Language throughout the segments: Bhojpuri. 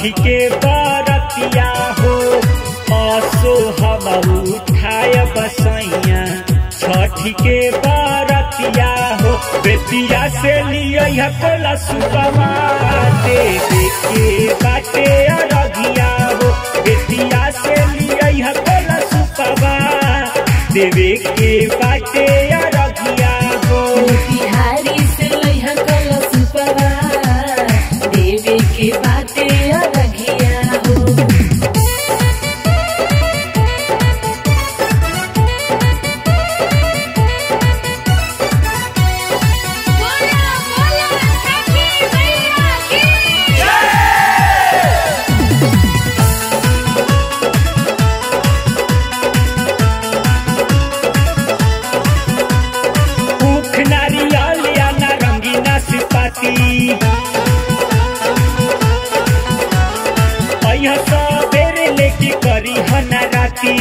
छठी के बरतिया हो असो हम उठाय बसैया छठी के बरतिया हो बेतिया से लिया कोला सुबवा देवे के बाटे अरगिया हो बेतिया से लिया कोला सुबवा देवे के बाटे अरगिया हो बिहारी से लइहा कलश पवा देवे के बाते अरघिया हो बोला बोला छठी मैया की ऊख नारियल या नारंगी नाशपाती अइह सबेरे लेके करी हना राती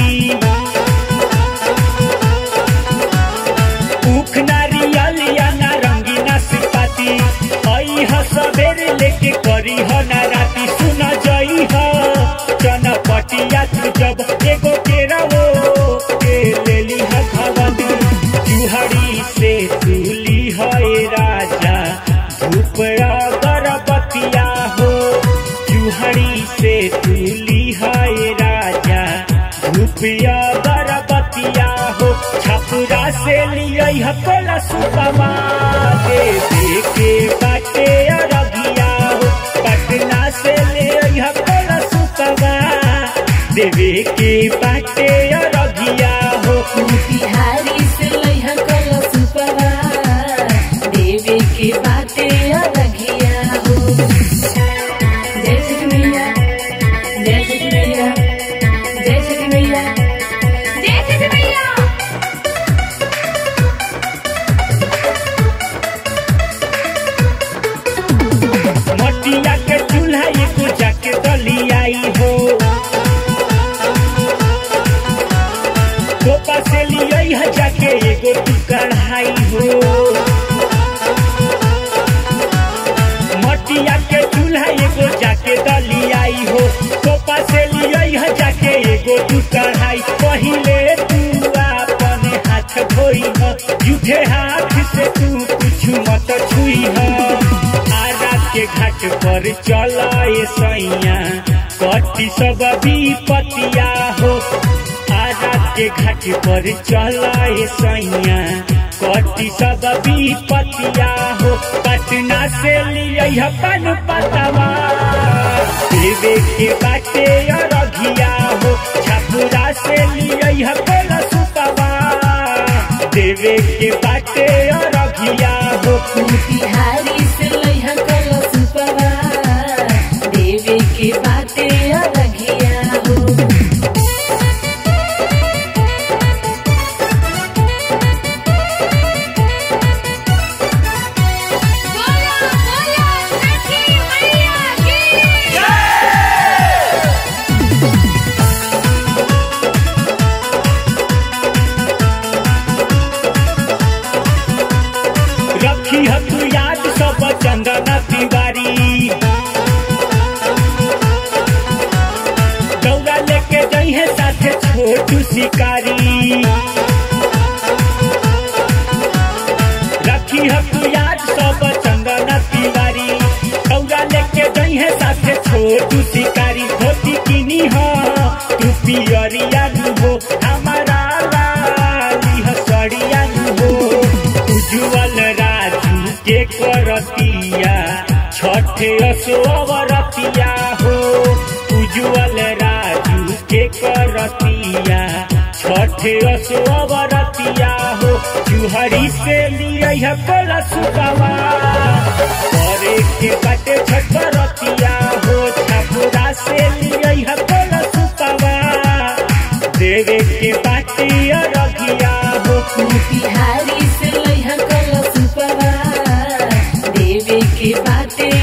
ऊख नारियल या नारंगी नाशपाती अइह सबेरे लेके करी हना राती सुन जई ह चनपटिया तू जब एगो केरावो के लेली ह भवनी जुहड़ी से तुली है राजा धूप अगरबतिया हो जुहड़ी से तुली है राजा धूप अगरबतिया हो छपुरा से लिया कोला सुपमा देवे के बाटे अरगिया हो पटना से ले कोला सुपमा देवे के बाटे अरगिया हो बिहारी से लइहा कलश पवा देवे के बाते अरघिया हो जय श्री मैया जय श्री मैया जय श्री मैया जय छठी मैया मटिया के चूल्हा एगो जाके दलियाई हो कोपा से लियई है जाके एगो तू कढ़ाई हो मटिया के चूल्हा एगो जाके दलियाई हो कोपा से लियई है जाके एगो तू कढ़ाई पहिले तू अपन हाथ धोई ह जूठे हाथ से तू कुछ मत छुई ह आरा के घाट पर चलाए सैया कटी सब विपतिया हो आरा के घाट पर चलाए सैया कटी सब विपतिया हो पटना से लिया पन पतवा देवे के बाटे अरघिया हो छपुरा से लिया कोला सुपवा देवे के बाटे अरघिया हो बिहारी से लइहा कलश पवा देवे के बाते अरघिया हो बोला बोला छठी मैया की रखी है तू याद सब चंदना तिवारी दौड़ा लेके गई है साथे छोटू शिकारी रखी है तू याद सब चंदना तिवारी दौड़ा लेके गई है साथे छोटू शिकारी धोती किनी हो तू पियरिया नु हो हमारा लाली हसड़िया नु हो उज्जवल राजू के करतिया छठे असोवरतिया हो उज्जवल राजू के करतिया छठे असोवरतिया हो जुहरी से लिया कोला सुबावा करे के बाटे छठरतिया हो छपुरा से लिया कोला सुबावा देवे के बाटे अरगिया हो बिहारी से लइहा कलश पवा देवे के बाते